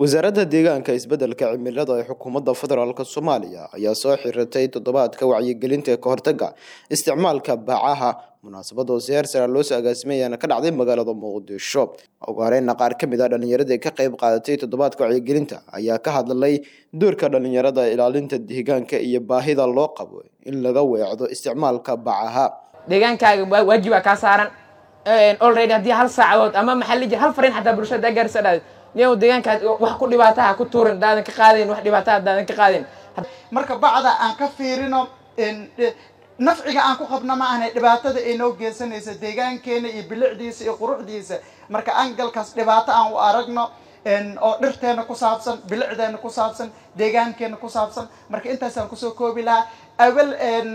wasaaradda deegaanka isbeddelka cimilada ee xukuumadda federaalk soomaaliya ayaa soo xiratay toddobaadka wacyigelinta ee kahortaga isticmaalka bacaha munaasabada oo siheer sara loosoo agaasimay ayaana ka dhacday magaalada muqdisho ugu horeyna qaar ka mid a dhallinyaradii ka qayb qaadatay toddobaadka wacyigelinta ayaa ka hadlay doorka dhallinyarada ilaalinta deegaanka iyo baahida loo qabo in laga weecdo isticmaalka bacaha deegaankaaga waajibaa kaa saaran already haddii hal saacadood ama maxaa la jira hal fariin xataa bulshada gaarsa dhaad niyow deegaankaad wax ku dhibaataha ku tuurin daadan ka qaadayn wax dhibaataha daadan ka qaadayn marka bacda aan ka fiirino nafciga aan ku qabna ma ahna dhibaatada ay noo geysanaysa deegaankeena iyo bilicdiisa iyo quruxdiisa marka angalkaas dhibaato aan u aragno oo dhirteena ku saabsan bilicdeena ku saabsan deegaankeena ku saabsan marka intaasaan kusoo koobi lahaa awel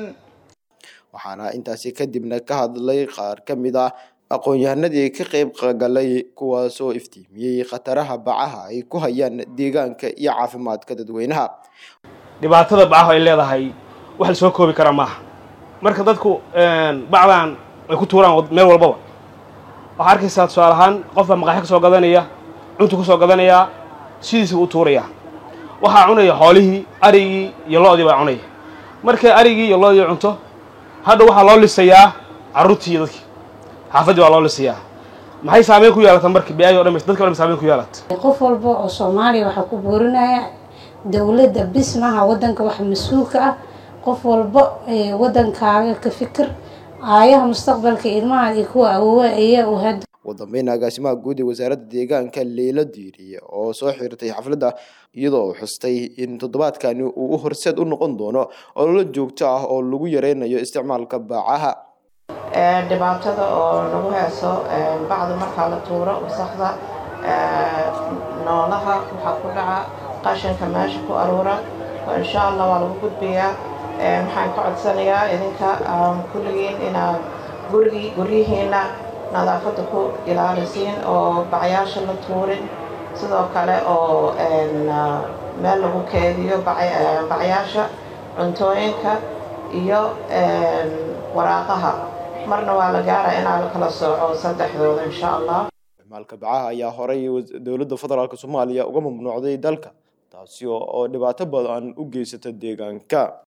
waxaana intaasi kadibna ka hadlay qaar ka mid ah aqoon-yahanadii ka qayb galay kuwaasoo iftiimiyey khataraha bacaha ay ku hayaan deegaanka iyo caafimaadka dadweynaha dhibaatada bacahu ay leedahay wax la soo koobi karaa maaha marka dadku bacdan ay ku tuuraan meel walbaba waxaa arkaysaa tusaale ahaan qofbaa maqaaxi ka soo gadanaya cuntu ka soo gadanayaa sidiisa u tuuraya waxaa cunaya xoolihii arigii iyo lo-dii baa cunaya markay arigii iyo lo-dii cunto hadha waxaa loo lisayaa carruurtii iyo dadkii xaafaddii baa loo lisayaa maxay saameyn ku yeelata marka bi-ayi o dhan dadka o dhan saameyn ku yeelata qof walba oo soomaaliya waxaa ku boorinaya dowladda bis maaha waddanka wax mas-uulka ah qof walba waddankaaga ka fikir aayaha mustaqbalka ilmaha iyo kuwa awoowa ayaa u had ugu dambeyn agaasimaha guud ee wasaaradda deegaanka leyla diiriye oo soo xirtay xafladda iyadoo uu xustay in toddobaadkani uu u horseed u noqon doono ololo joogto ah oo lagu yareynayo isticmaalka bacaha dhibaatada oo lagu heeso bacda markaa la tuuro wasakda noolaha waxaa ku dhaca qashinka meesha ku aruura insha allah waa lagu gudbayaa waxaan ka codsanayaa idinka kulligiin inaad gurigii guryihiina nadaafadda ku ilaalisiin oo bacyaasha la tuurin sidoo kale oo meel lagu keediyo bacyaasha cuntooyinka iyo waraaqaha marna waa la gaara inaa la kala sooco saddexdooda insha allah isticmaalka bacaha ayaa horay dowladda federaalk soomaaliya uga mamnuucday dalka taasi oo dhibaato badan u geysata deegaanka